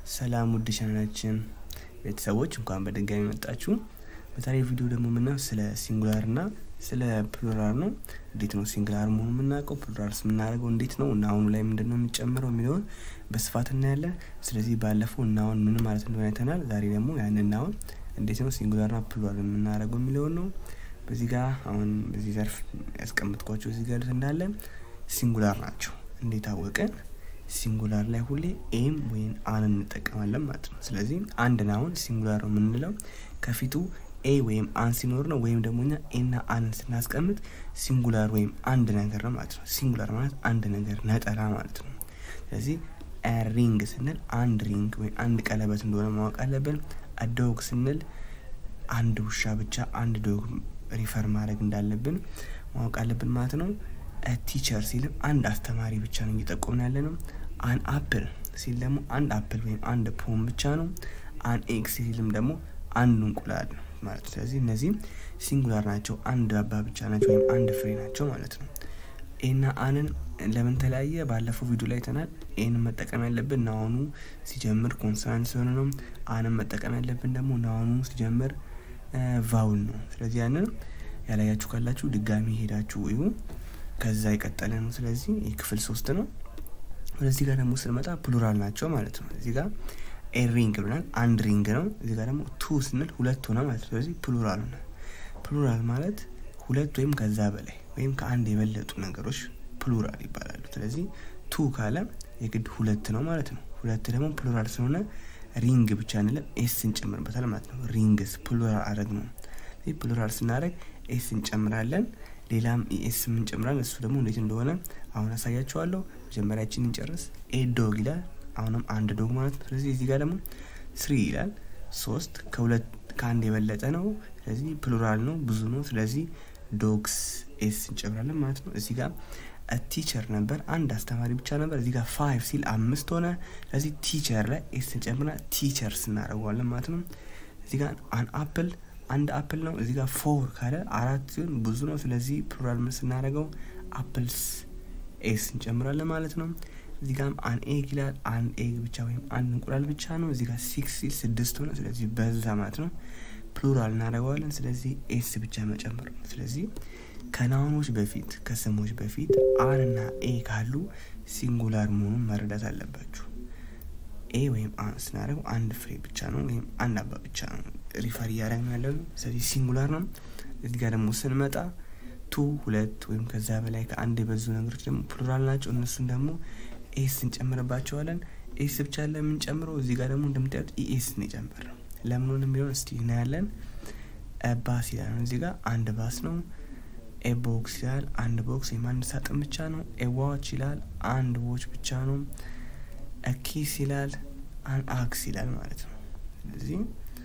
ሰላም ውድ ቻናላችን ቤተሰቦች እንኳን በድጋሚ መጣችሁ። በዛሬ ቪዲዮ ደግሞ የምናየው ስለ ሲንጉላር እና ስለ ፕሉራል ነው። እንዴት ነው ሲንጉላር መሆኑ የምናውቀው፣ ፕሉራልስ የምናደርገው እንዴት ነው እና አሁኑ ላይ ምንድን ነው የሚጨምረው የሚለውን በስፋት እናያለን። ስለዚህ ባለፈው እናውን ምን ማለት እንደሆነ አይተናል። ዛሬ ደግሞ ያን እናውን እንዴት ነው ሲንጉላርና ፕሉራል የምናደርገው የሚለውን ነው። በዚህ ጋር አሁን በዚህ ዘርፍ ያስቀምጥኳቸው እዚህ ጋር እንዳለ ሲንጉላር ናቸው። እንዴት አወቅን? ሲንጉላር ላይ ሁሌ ኤም ወይም አን እንጠቀማለን ማለት ነው። ስለዚህ አንድ ናውን ሲንጉላር ነው የምንለው ከፊቱ ኤ ወይም አን ሲኖር ነው። ወይም ደግሞ እኛ ኤና አንን ስናስቀምጥ ሲንጉላር ወይም አንድ ነገር ነው ማለት ነው። ሲንጉላር ማለት አንድ ነገር ነጠላ ማለት ነው። ስለዚህ ሪንግ ስንል አንድ ሪንግ ወይም አንድ ቀለበት እንደሆነ ማወቅ አለብን። አዶግ ስንል አንድ ውሻ ብቻ አንድ ዶግ ሪፈር ማድረግ እንዳለብን ማወቅ አለብን ማለት ነው። ቲቸር ሲልም አንድ አስተማሪ ብቻ ነው እየጠቆምን ያለ ነው። አን አፕል ሲል ደግሞ አንድ አፕል ወይም አንድ ፖም ብቻ ነው። አን ኤግ ሲልም ደግሞ አንድ እንቁላል ነው ማለት ነው። ስለዚህ እነዚህም ሲንጉላር ናቸው፣ አንድ አባ ብቻ ናቸው ወይም አንድ ፍሬ ናቸው ማለት ነው። ኤና አንን ለምን ተለያየ? ባለፈው ቪዲዮ ላይ ተናል። ኤን መጠቀም ያለብን ናውኑ ሲጀምር ኮንሶናንት ሲሆን ነው። አንን መጠቀም ያለብን ደግሞ ናውኑ ሲጀምር ቫውል ነው። ስለዚህ ያንን ያላያችሁ ካላችሁ ድጋሚ ሄዳችሁ እዩ። ከዛ የቀጠለ ነው። ስለዚህ ይህ ክፍል ሶስት ነው። ወደዚህ ጋር ደግሞ ስንመጣ ፕሉራል ናቸው ማለት ነው። እዚህ ጋር ኤ ሪንግ ብናል አንድ ሪንግ ነው። እዚህ ጋር ደግሞ ቱ ስንል ሁለት ሆነ ማለት ነው። ስለዚህ ፕሉራል ሆነ። ፕሉራል ማለት ሁለት ወይም ከዛ በላይ ወይም ከአንድ የበለጡ ነገሮች ፕሉራል ይባላሉ። ስለዚህ ቱ ካለ የግድ ሁለት ነው ማለት ነው። ሁለት ደግሞ ፕሉራል ስለሆነ ሪንግ ብቻ እንለም ኤስ እንጨምርበታል ማለት ነው። ሪንግስ ፕሉራል አረግ ነው። ፕሉራል ስናደረግ ኤስ እንጨምራለን። ሌላም ኢኤስ እንጨምራለን። እሱ ደግሞ እንዴት እንደሆነ አሁን አሳያቸዋለሁ። መጀመሪያችን እንጨርስ። ኤ ዶግ ይላል። አሁንም አንድ ዶግ ማለት ነው። ስለዚህ እዚህ ጋር ደግሞ ስሪ ይላል። ሶስት ከሁለት ከአንድ የበለጠ ነው። ስለዚህ ፕሉራል ነው፣ ብዙ ነው። ስለዚህ ዶግስ ኤስ እንጨምራለን ማለት ነው። እዚህ ጋር ቲቸር ነበር፣ አንድ አስተማሪ ብቻ ነበር። እዚህ ጋር ፋይቭ ሲል አምስት ሆነ። ስለዚህ ቲቸር ላይ ኤስ እንጨምርና ቲቸርስ እናደርገዋለን ማለት ነው። እዚህ ጋር አን አፕል አንድ አፕል ነው። እዚህ ጋር ፎር ካለ አራት ሲሆን ብዙ ነው። ስለዚህ ፕሉራል ምን ስናደርገው አፕልስ ኤስ እንጨምራለን ማለት ነው። እዚህ ጋርም አን ኤግ ይላል። አንድ ኤግ ብቻ ወይም አንድ እንቁላል ብቻ ነው። እዚህ ጋር ሲክስ ሲል ስድስት ሆነ። ስለዚህ በዛ ማለት ነው። ፕሉራል እናደርገዋለን። ስለዚህ ኤስ ብቻ መጨመር ነው። ስለዚህ ከናውኖች በፊት ከስሞች በፊት አን እና ኤ ካሉ ሲንጉላር መሆኑን መረዳት አለባችሁ። ኤ ወይም አን ስናደርገው አንድ ፍሬ ብቻ ነው ወይም አንድ አባ ብቻ ነው ሪፈር እያደረግን ያለ ነው። ስለዚህ ሲንጉላር ነው። እዚህ ጋር ደግሞ ስንመጣ ቱ ሁለት ወይም ከዛ በላይ ከአንድ የበዙ ነገሮች ደግሞ ፕሉራል ናቸው። እነሱን ደግሞ ኤስ እንጨምርባቸዋለን። ኤስ ብቻ ለምንጨምረው እዚህ ጋር ደግሞ እንደምታዩት ኢኤስ ነው የጨመርነው። ለምን ሆነ የሚለውን እስቲ እናያለን። ባስ ይላል ነው እዚህ ጋር አንድ ባስ ነው። ኤ ቦክስ ይላል አንድ ቦክስ ወይም አንድ ሳጥን ብቻ ነው። ኤ ዋች ይላል አንድ ዎች ብቻ ነው። ኪስ ይላል አክስ ይላል ማለት ነው። ስለዚህ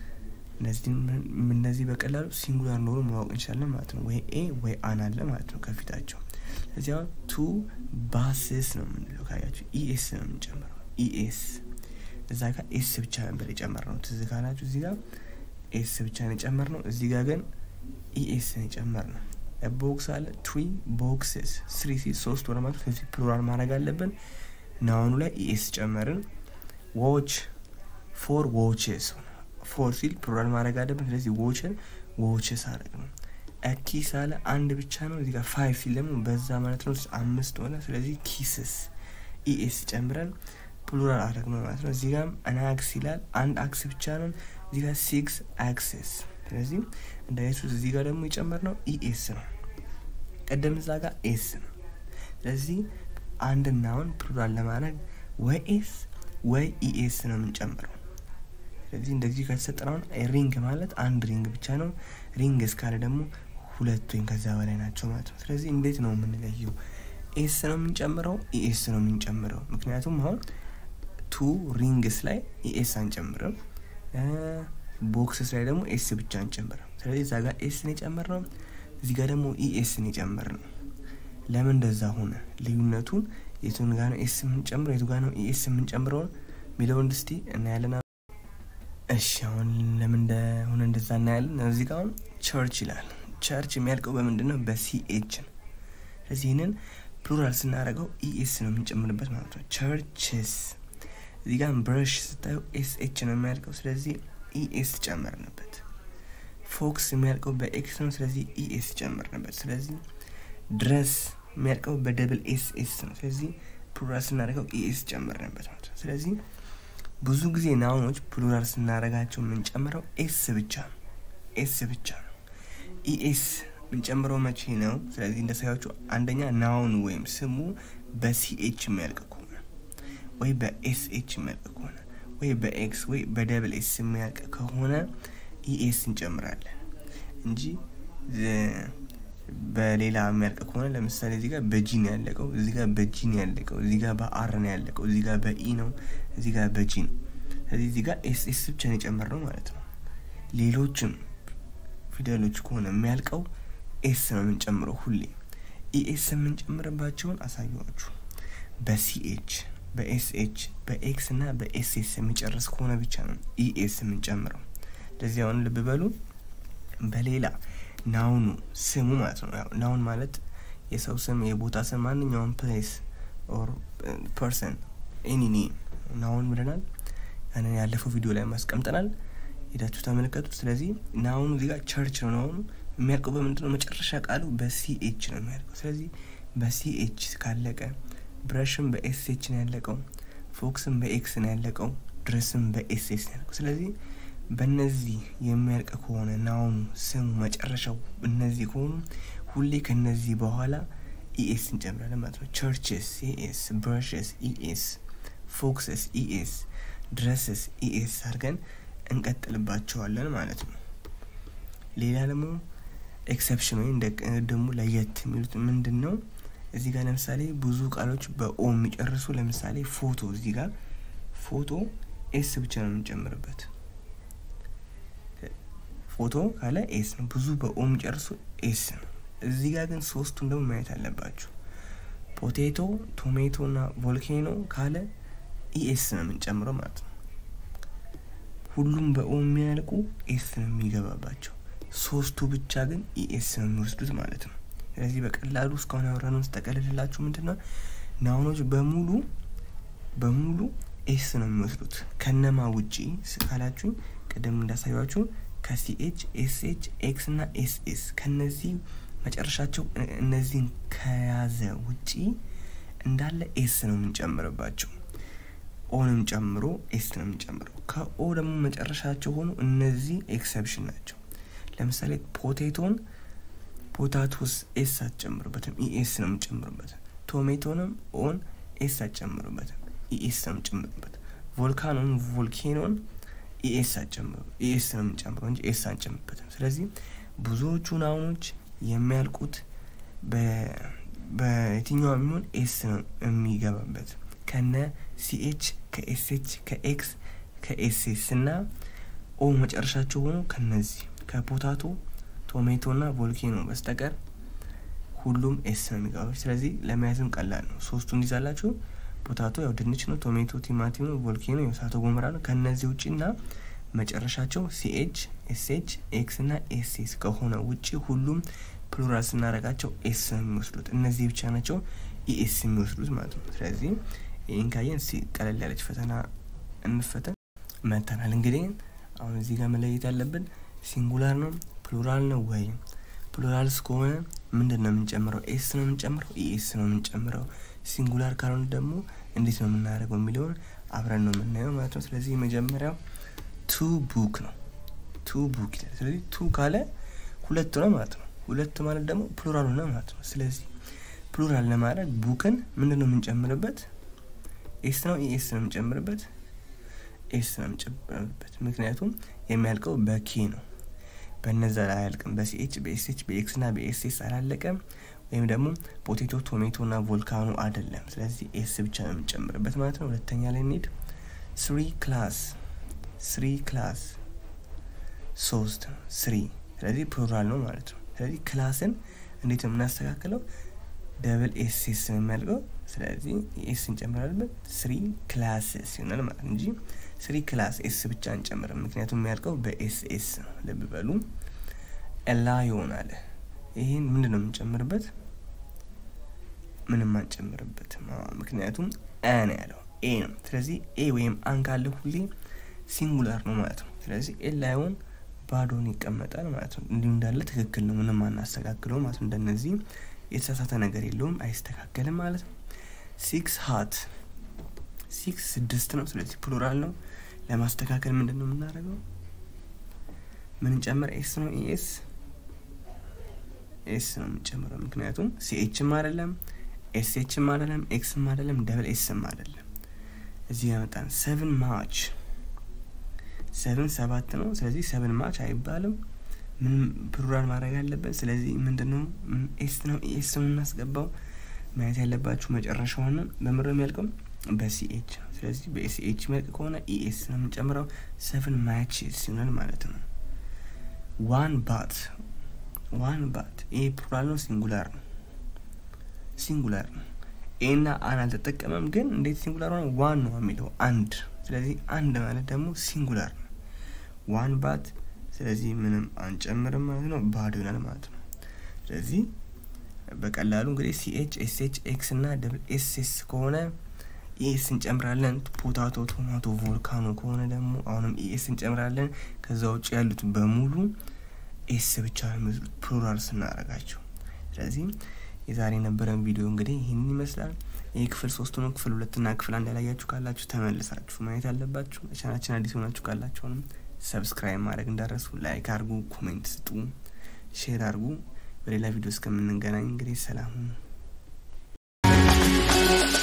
እነዚህ በቀላሉ ሲንጉላር እንደሆኑ ማወቅ እንችላለን ማለት ነው። ወይ ኤ ወይ አን አለ ማለት ነው ከፊታቸው። ስለዚህ አሁን ቱ ባስስ ነው የምንለው ካያችሁ፣ ኢኤስ ነው የምንጨምረው። ኢኤስ እዛ ጋር ኤስ ብቻ ነበር የጨመርነው ትዝ ካላችሁ፣ እዚህ ጋር ኤስ ብቻ ነው የጨመርነው። እዚህ ጋር ግን ኢኤስ ነው የጨመርነው። ቦክስ አለ ትሪ ቦክስስ ስሪ ሲ ሶስት ወደ ማለት ስለዚህ ፕሉራል ማድረግ አለብን። ናውኑ ላይ ኢኤስ ጨመርን። ዎች ፎር ዎችስ ፎር ሲል ፕሉራል ማድረግ አለብን። ስለዚህ ዎችን ዎችስ አደረግ ነው። ኪስ አለ አንድ ብቻ ነው። እዚህ ጋር ፋይቭ ሲል ደግሞ በዛ ማለት ነው አምስት ሆነ። ስለዚህ ኪስስ ኢኤስ ጨምረን ፕሉራል አደረግ ነው ማለት ነው። እዚህ ጋርም አናክስ ይላል አንድ አክስ ብቻ ነው። እዚህ ጋር ሲክስ አክስስ ስለዚህ እንደ ኢየሱስ እዚህ ጋር ደግሞ የጨመርነው ኢኤስ ነው። ቀደም እዛ ጋር ኤስ ነው። ስለዚህ አንድ ናውን ፕሉራል ለማድረግ ወይ ኤስ ወይ ኢኤስ ነው የምንጨምረው። ስለዚህ እንደዚህ ከተሰጠነውን ሪንግ ማለት አንድ ሪንግ ብቻ ነው። ሪንግ እስካለ ደግሞ ሁለት ወይም ከዛ በላይ ናቸው ማለት ነው። ስለዚህ እንዴት ነው የምንለየው? ኤስ ነው የምንጨምረው ኢኤስ ነው የምንጨምረው? ምክንያቱም አሁን ቱ ሪንግስ ላይ ኢኤስ አንጨምርም፣ ቦክስስ ላይ ደግሞ ኤስ ብቻ አንጨምርም። ስለዚህ እዛ ጋር ኤስን የጨመርነው እዚህ ጋር ደግሞ ኢኤስን የጨመርነው ለምን እንደዛ ሆነ? ልዩነቱን የቱን ጋር ነው ኤስ የምንጨምረው የቱ ጋር ነው ኢኤስ የምንጨምረውን የሚለውን እስቲ እናያለን። እሺ አሁን ለምን እንደሆነ እንደዛ እናያለን። እዚህ ጋር አሁን ቸርች ይላል። ቸርች የሚያልቀው በምንድን ነው? በሲኤች ነው። ስለዚህ ይህንን ፕሉራል ስናደርገው ኢኤስ ነው የምንጨምርበት ማለት ነው። ቸርችስ እዚህ ጋር ብረሽ ስታዩ ኤስ ኤች ነው የሚያልቀው፣ ስለዚህ ኢኤስ ጨመርንበት። ፎክስ የሚያልቀው በኤክስ ነው፣ ስለዚህ ኢኤስ ጨመርንበት። ስለዚህ ድረስ የሚያልቀው በደብል ኤስ ኤስ ነው፣ ስለዚህ ፕሉራል ስናደርገው ኢኤስ ጨመርንበት ማለት ነው። ስለዚህ ብዙ ጊዜ ናውኖች ፕሉራል ስናደርጋቸው የምንጨምረው ኤስ ብቻ ነው፣ ኤስ ብቻ ነው። ኢኤስ የምንጨምረው መቼ ነው? ስለዚህ እንደሳያቹ አንደኛ ናውን ወይም ስሙ በሲኤች የሚያልቅ ከሆነ ወይ በኤስኤች የሚያልቅ ከሆነ ወይ በኤክስ ወይ በደብል ኤስ የሚያልቅ ከሆነ ኢኤስ እንጨምራለን እንጂ በሌላ የሚያልቅ ከሆነ ለምሳሌ እዚህ ጋር በጂ ነው ያለቀው፣ እዚህ ጋር በጂ ነው ያለቀው፣ እዚህ ጋር በአር ነው ያለቀው፣ እዚህ ጋር በኢ ነው፣ እዚህ ጋር በጂ ነው። ስለዚህ እዚህ ጋር ኤስ ኤስ ብቻ ነው የጨመርነው ማለት ነው። ሌሎችም ፊደሎች ከሆነ የሚያልቀው ኤስ ነው የምንጨምረው ሁሌ። ኢኤስ የምንጨምርባቸውን አሳየኋችሁ። በሲኤች በኤስኤች በኤክስ እና በኤስኤስ የሚጨርስ ከሆነ ብቻ ነው ኢኤስ የምንጨምረው። ለዚህ አሁን ልብ በሉ። በሌላ ናውኑ ስሙ ማለት ነው። ያው ናውን ማለት የሰው ስም፣ የቦታ ስም፣ ማንኛውም ፕሌስ ኦር ፐርሰን ኤኒ ኔም ናውን ብለናል። ያንን ያለፈው ቪዲዮ ላይ ማስቀምጠናል። ሄዳችሁ ተመለከቱ። ስለዚህ ናውኑ እዚህ ጋር ቸርች ነው። ናውኑ የሚያልቀው በምንድን ነው? መጨረሻ ቃሉ በሲኤች ነው የሚያልቀው። ስለዚህ በሲኤች ካለቀ ብረሽም በኤስኤች ነው ያለቀው፣ ፎክስም በኤክስ ነው ያለቀው፣ ድረስም በኤስኤስ ነው ያለቀው። ስለዚህ በእነዚህ የሚያልቅ ከሆነ ናውኑ ስሙ መጨረሻው እነዚህ ከሆኑ ሁሌ ከነዚህ በኋላ ኢኤስ እንጨምራለን ማለት ነው። ቸርችስ ኢኤስ፣ ብረሽስ ኢኤስ፣ ፎክስስ ኢኤስ፣ ድረስስ ኢኤስ አድርገን እንቀጥልባቸዋለን ማለት ነው። ሌላ ደግሞ ኤክሰፕሽን ወይም ደግሞ ለየት የሚሉት ምንድን ነው? እዚህ ጋር ለምሳሌ ብዙ ቃሎች በኦ የሚጨርሱ ለምሳሌ ፎቶ፣ እዚህ ጋር ፎቶ ኤስ ብቻ ነው የምንጨምርበት። ፎቶ ካለ ኤስ ነው። ብዙ በኦ የሚጨርሱ ኤስ ነው። እዚህ ጋር ግን ሶስቱን ደግሞ ማየት አለባችሁ። ፖቴቶ፣ ቶሜቶ እና ቮልኬኖ ካለ ኢኤስ ነው የምንጨምረው ማለት ነው። ሁሉም በኦ የሚያልቁ ኤስ ነው የሚገባባቸው። ሶስቱ ብቻ ግን ኢኤስ ነው የሚወስዱት ማለት ነው። ስለዚህ በቀላሉ እስካሁን ያወራነውን ስጠቀልልላችሁ ምንድን ነው ናውኖች በሙሉ በሙሉ ኤስ ነው የሚወስዱት ከነማ ውጪ ካላችሁኝ ቅድም እንዳሳያችሁ ከሲኤች ኤስኤች ኤክስ እና ኤስኤስ ከነዚህ መጨረሻቸው እነዚህን ከያዘ ውጪ እንዳለ ኤስ ነው የምንጨምርባቸው። ኦንም ጨምሮ ኤስ ነው የምንጨምረው። ከኦ ደግሞ መጨረሻቸው ሆኑ እነዚህ ኤክሰፕሽን ናቸው። ለምሳሌ ፖቴቶን ፖታቶስ ኤስ አትጨምሩበትም፣ ኢኤስ ነው የምንጨምሩበት። ቶሜቶንም ኦን ኤስ አትጨምሩበትም፣ ኢኤስ ነው የምንጨምሩበት። ቮልካኖን ቮልኬኖን ኢኤስ አትጨምሩ፣ ኢኤስ ነው የምንጨምረው እንጂ ኤስ አንጨምርበትም። ስለዚህ ብዙዎቹ ናውኖች የሚያልቁት በየትኛው የሚሆን ኤስ ነው የሚገባበት ከነ ሲኤች ከኤስኤች ከኤክስ ከኤስኤስ እና ኦ መጨረሻቸው ሆኖ ከነዚህ ከፖታቶ ቶሜቶ እና ቮልኬኖ በስተቀር ሁሉም ኤስ ነው የሚገባው። ስለዚህ ለመያዝም ቀላል ነው። ሶስቱ እንዲዛላችሁ ፖታቶ ያው ድንች ነው፣ ቶሜቶ ቲማቲም ነው፣ ቮልኬኖ የእሳተ ገሞራ ነው። ከነዚህ ውጭ እና መጨረሻቸው ሲኤች ኤስኤች ኤክስ እና ኤስኤስ ከሆነ ውጭ ሁሉም ፕሉራል ስናደርጋቸው ኤስ ነው የሚወስዱት። እነዚህ ብቻ ናቸው ኢኤስ የሚወስዱት ማለት ነው። ስለዚህ ይህን ካየን ቀለል ያለች ፈተና እንፈተን መተናል። እንግዲህ አሁን እዚህ ጋር መለየት ያለብን ሲንጉላር ነው ፕሉራል ነው ወይ? ፕሉራል እስከሆነ ምንድን ነው የምንጨምረው? ኤስ ነው የምንጨምረው? ኢኤስ ነው የምንጨምረው? ሲንጉላር ካልሆነ ደግሞ እንዴት ነው የምናደርገው የሚለውን አብረን ነው የምናየው ማለት ነው። ስለዚህ የመጀመሪያው ቱ ቡክ ነው። ቱ ቡክ ይላል። ስለዚህ ቱ ካለ ሁለት ነው ማለት ነው። ሁለት ማለት ደግሞ ፕሉራል ሆነ ማለት ነው። ስለዚህ ፕሉራል ለማድረግ ቡክን ምንድን ነው የምንጨምርበት? ኤስ ነው ኢኤስ ነው የምንጨምርበት? ኤስ ነው የምንጨምርበት። ምክንያቱም የሚያልቀው በኬ ነው። በነዛ ላይ አያልቅም። በሲኤች በኤስኤች በኤክስ ና በኤስኤስ አላለቀም። ወይም ደግሞ ፖቴቶ ቶሜቶ ና ቮልካኖ አይደለም። ስለዚህ ኤስ ብቻ ነው የምንጨምርበት ማለት ነው። ሁለተኛ ላይ እንሂድ። ስሪ ክላስ ስሪ ክላስ ሶስት ስሪ። ስለዚህ ፕሉራል ነው ማለት ነው። ስለዚህ ክላስን እንዴት ነው የምናስተካክለው? ደብል ኤስ ኤስ ነው የሚያልቀው። ስለዚህ ኤስ እንጨምራለን። ስሪ ክላስስ ይሆናል ማለት እንጂ ስሪ ክላስ ኤስ ብቻ አንጨምርም። ምክንያቱም የሚያልቀው በኤስ ኤስ ነው። ልብ በሉ። ኤላ ይሆናል። ይህን ምንድን ነው የምንጨምርበት? ምንም አንጨምርበትም። ምክንያቱም አ ነው ያለው። ኤ ነው። ስለዚህ ኤ ወይም አን ካለ ሁሌ ሲንጉላር ነው ማለት ነው። ስለዚህ ኤ ላይሆን ባዶን ይቀመጣል ማለት ነው። እንዲሁ እንዳለ ትክክል ነው፣ ምንም አናስተካክለው ማለት ነው። እንደነዚህ የተሳሳተ ነገር የለውም፣ አይስተካከልም ማለት ነው። ሲክስ ሀት ሲክስ ስድስት ነው። ስለዚህ ፕሉራል ነው። ለማስተካከል ምንድን ነው የምናደርገው? ምንጨምር ኤስ ነው ኤስ ኤስ ነው የምንጨምረው። ምክንያቱም ሲኤችም አይደለም ኤስኤችም አይደለም ኤክስም አይደለም ደብል ኤስም አይደለም። እዚህ ያመጣን ሰቨን ማች ሰቨን ሰባት ነው። ስለዚህ ሰቨን ማች አይባልም። ምን ፕሉራል ማድረግ አለበት። ስለዚህ ምንድን ነው ኤስ ነው ኤስ ነው የምናስገባው። ማየት ያለባችሁ መጨረሻውን በምር የሚያልቀው በሲኤች ነው። ስለዚህ በሲኤች የሚያልቅ ከሆነ ኢኤስ ነው የምንጨምረው። ሰቨን ማች ሲሆናል ማለት ነው። ዋን ባት ዋን ባት ይሄ ፕሉራል ነው ሲንጉላር ነው ሲንጉላር ነው። ኤና አን አልተጠቀመም፣ ግን እንዴት ሲንጉላር ሆነ? ዋን ነው የሚለው አንድ። ስለዚህ አንድ ማለት ደግሞ ሲንጉላር ነው። ዋን ባት። ስለዚህ ምንም አንጨምርም ማለት ነው፣ ባዶ ይሆናል ማለት ነው። ስለዚህ በቀላሉ እንግዲህ ሲኤች ኤስኤች ኤክስ እና ደብል ኤስኤስ ከሆነ ኢኤስ እንጨምራለን። ፖታቶ፣ ቶማቶ፣ ቮልካኖ ከሆነ ደግሞ አሁንም ኢኤስ እንጨምራለን። ከዛ ውጭ ያሉት በሙሉ ኤስ ብቻ ነው የሚመስሉት ፕሉራል ስናደርጋቸው። ስለዚህ የዛሬ የነበረን ቪዲዮ እንግዲህ ይህንን ይመስላል። ይህ ክፍል ሶስቱ ነው። ክፍል ሁለትና ክፍል አንድ ያላያችሁ ካላችሁ ተመልሳችሁ ማየት አለባችሁ። ቻናችን አዲስ ሆናችሁ ካላችሁንም ሰብስክራይብ ማድረግ እንዳረሱ፣ ላይክ አድርጉ፣ ኮሜንት ስጡ፣ ሼር አድርጉ። በሌላ ቪዲዮ እስከምንገናኝ እንግዲህ ሰላም ሁኑ።